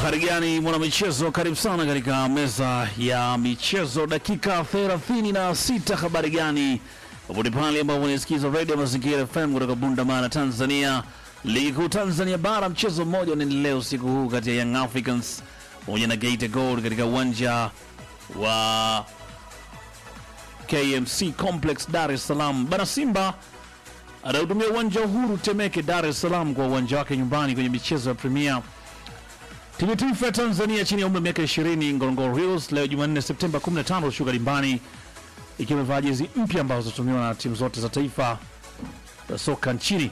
Habari gani mwana michezo, karibu sana katika meza ya michezo, dakika 36. Habari gani popote pale ambapo unasikiza radio Mazingira FM kutoka Bundamana, Tanzania. Ligi kuu Tanzania bara, mchezo mmoja unaendelea usiku huu kati ya Young Africans pamoja na Geita Gold katika uwanja wa KMC Complex Dar es Salaam. Bana Simba anahutumia uwanja wa Uhuru Temeke, Dar es Salaam kwa uwanja wake nyumbani kwenye michezo ya Premier Timu ya taifa ya Tanzania chini ya umri wa miaka 20 Ngorongoro Heroes leo Jumanne Septemba 15 shuka dimbani ikiwa imevaa jezi mpya ambazo zitatumiwa na timu zote za taifa za soka nchini.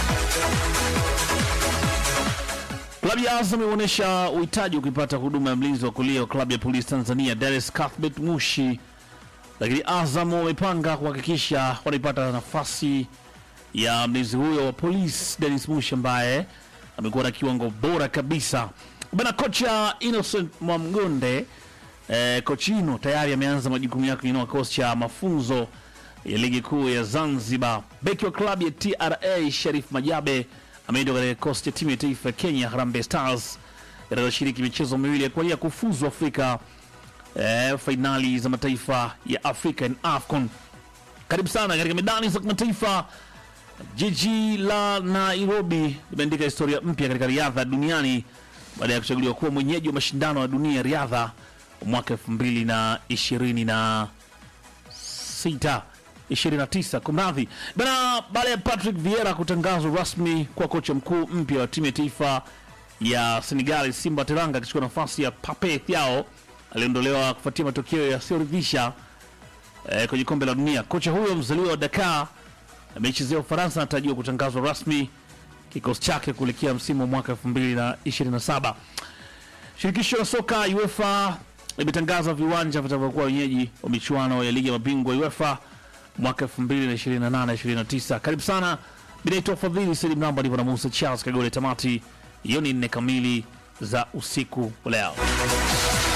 Klabu ya Azam imeonyesha uhitaji wa kuipata huduma ya mlinzi wa kulia wa klabu ya polisi Tanzania Dennis Cuthbert Mushi, lakini Azam wamepanga kuhakikisha wanaipata nafasi ya mlinzi huyo wa polisi Dennis Mushi ambaye amekuwa na kiwango bora kabisa bana. Kocha Innocent Mwamgonde eh, Kochino tayari ameanza majukumu yake kwenye kikosi cha mafunzo ya ligi kuu ya Zanzibar. Beki wa klabu ya TRA Sharif Majabe ameitwa katika kikosi cha timu ya taifa ya Kenya Harambee Stars itakayoshiriki michezo miwili ya kuania kufuzu Afrika eh, fainali za mataifa ya Afrika in AFCON. Karibu sana katika medani za kimataifa. Jiji la Nairobi limeandika historia mpya katika riadha duniani baada ya kuchaguliwa kuwa mwenyeji wa mashindano ya dunia ya riadha wa mwaka 2026 29 kumradhi bana, baada ya Patrick Vieira kutangazwa rasmi kwa kocha mkuu mpya wa timu ya taifa ya Senegal Simba Teranga akichukua nafasi ya Pape Thiaw aliondolewa kufuatia matokeo yasiyoridhisha eh, kwenye kombe la dunia. Kocha huyo mzaliwa wa Dakar ameichezea Ufaransa anatarajiwa kutangazwa rasmi kikosi chake kuelekea msimu wa mwaka 2027. Shirikisho la soka UEFA limetangaza viwanja vitakavyokuwa wenyeji wa michuano ya ligi ya mabingwa UEFA mwaka 2028-2029. Karibu sana, binaitwa Fadhili Salim Namba, ndivyo na Musa Charles Kagole. Tamati hiyo ni nne kamili za usiku wa leo.